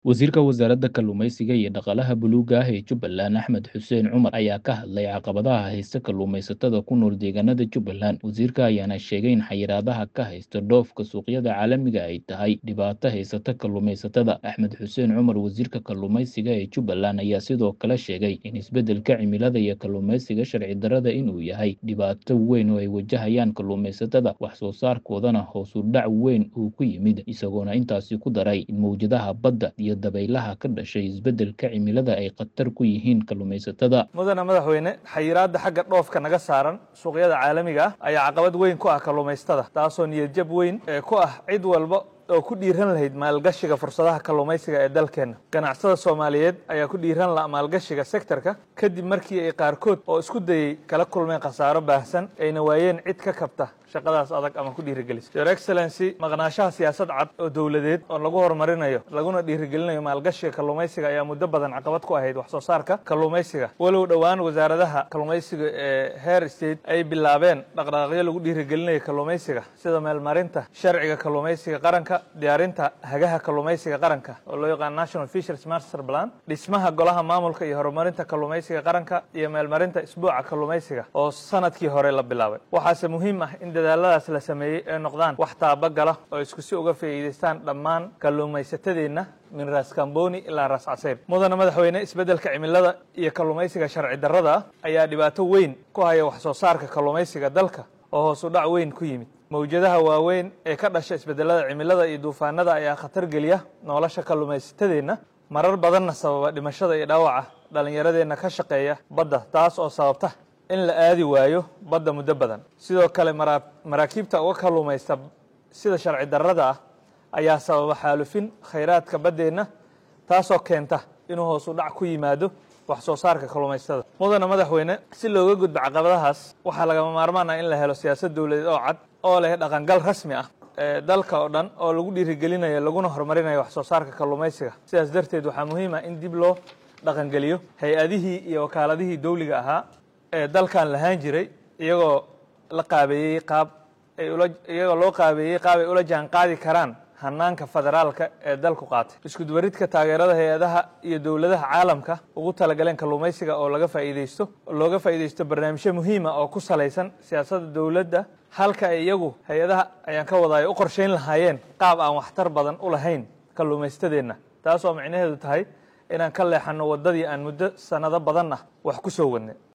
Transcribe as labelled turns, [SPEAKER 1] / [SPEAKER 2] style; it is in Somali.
[SPEAKER 1] Wasiirka Wasaaradda Kalluumeysiga iyo Dhaqaalaha Buluugga ah ee Jubbaland Axmed Xuseen Cumar ayaa ka hadlay caqabadaha haysta kalluumeysatada ku nool deegaanada Jubbaland. Wasiirka ayaana sheegay in xayiraadaha ka haysta dhoofka suuqyada caalamiga ay tahay dhibaato haysata kalluumeysatada. Axmed Xuseen Cumar, wasiirka kalluumeysiga ee Jubbaland, ayaa sidoo kale sheegay in isbeddelka cimilada iyo kalluumeysiga sharci darrada inuu yahay dhibaato weyn oo ay wajahayaan kalluumeysatada, wax soo saarkoodana hoos u dhac weyn uu ku yimid, isagoona intaasi ku daray in mowjadaha badda iyo dabaylaha ka dhashay isbeddelka cimilada ay khatar ku yihiin kalluumeysatada.
[SPEAKER 2] mudane madaxweyne xayiraadda xagga dhoofka naga saaran suuqyada caalamiga ah ayaa caqabad weyn ku ah kalluumaysatada taasoo niyadjab weyn ee ku ah cid walba oo ku dhiiran lahayd maalgashiga fursadaha kalluumaysiga ee dalkeenna ganacsada soomaaliyeed ayaa ku dhiiran la maalgashiga sektorka kadib markii ay qaarkood oo isku dayey kala kulmeen khasaaro baahsan ayna waayeen cid ka kabta shaqadaas adag ama ku dhiirigelisa your excellency maqnaanshaha siyaasad cad oo dowladeed oo lagu horumarinayo laguna dhiirigelinayo maalgashiga kalluumaysiga ayaa muddo badan caqabad ku ahayd wax soo saarka kalluumaysiga walow dhowaan wasaaradaha kalluumaysiga ee heer state ay bilaabeen dhaqdhaqaaqyo lagu dhiirigelinayo kalluumaysiga sida meelmarinta sharciga kalluumaysiga qaranka diyaarinta hagaha kalluumaysiga qaranka oo loo yaqaan national fisheries master plan dhismaha golaha maamulka iyo horumarinta kalluumaysiga qaranka iyo meelmarinta isbuuca kalluumaysiga oo sanadkii hore la bilaabay waxaase muhiim ah in dadaaladaas la sameeyey ee noqdaan wax taabagala oo isku si uga faa'iidaystaan dhammaan kalluumaysatadeenna min raas kamboni ilaa raas caseyr mudane madaxweyne isbeddelka cimilada iyo kalluumaysiga sharci darrada ah ayaa dhibaato weyn ku haya wax soo saarka kalluumaysiga dalka oo hoos u dhac weyn ku yimid mawjadaha waaweyn ee ka dhasha isbeddelada cimilada iyo duufaanada ayaa khatar geliya nolosha kalluumaysatadeenna marar badanna sababa dhimashada iyo dhaawaca dhallinyaradeenna ka shaqeeya badda taas oo sababta in la aadi waayo badda muddo badan sidoo kale maraakiibta uga kalluumaysta sida sharci darrada ah ayaa sababa xaalufin khayraadka baddeenna taasoo keenta inuu hoos u dhac ku yimaado wax soo saarka kalluumaysatada mudane madaxweyne si looga gudbo caqabadahaas waxaa lagama maarmaan ah in la helo siyaasad dowladeed oo cad oo leh dhaqangal rasmi ah ee dalka oo dhan oo lagu dhiirigelinayo laguna horumarinayo wax soo saarka kalluumaysiga sidaas darteed waxaa muhiim ah in dib loo dhaqangeliyo hay-adihii iyo wakaaladihii dawliga ahaa ee dalkan lahaan jiray iyagoo la qaabeeyey qaab ay ula iyagoo loo qaabeeyey qaab ay ula jaan qaadi karaan hanaanka federaalka ee dalku qaatay iskudubaridka taageerada hay-adaha iyo dowladaha caalamka ugu talagaleen kalluumaysiga oo laga faa'iidaysto looga faa'iidaysto barnaamijyo muhiima oo ku salaysan siyaasadda dowladda halka ay iyagu hay-adaha ayaan ka wadaay u qorshayn lahaayeen qaab aan waxtar badan u lahayn kalluumaystadeenna taas oo micnaheedu tahay inaan ka leexanno waddadii aan muddo sannado badan ah wax ku soo wadnay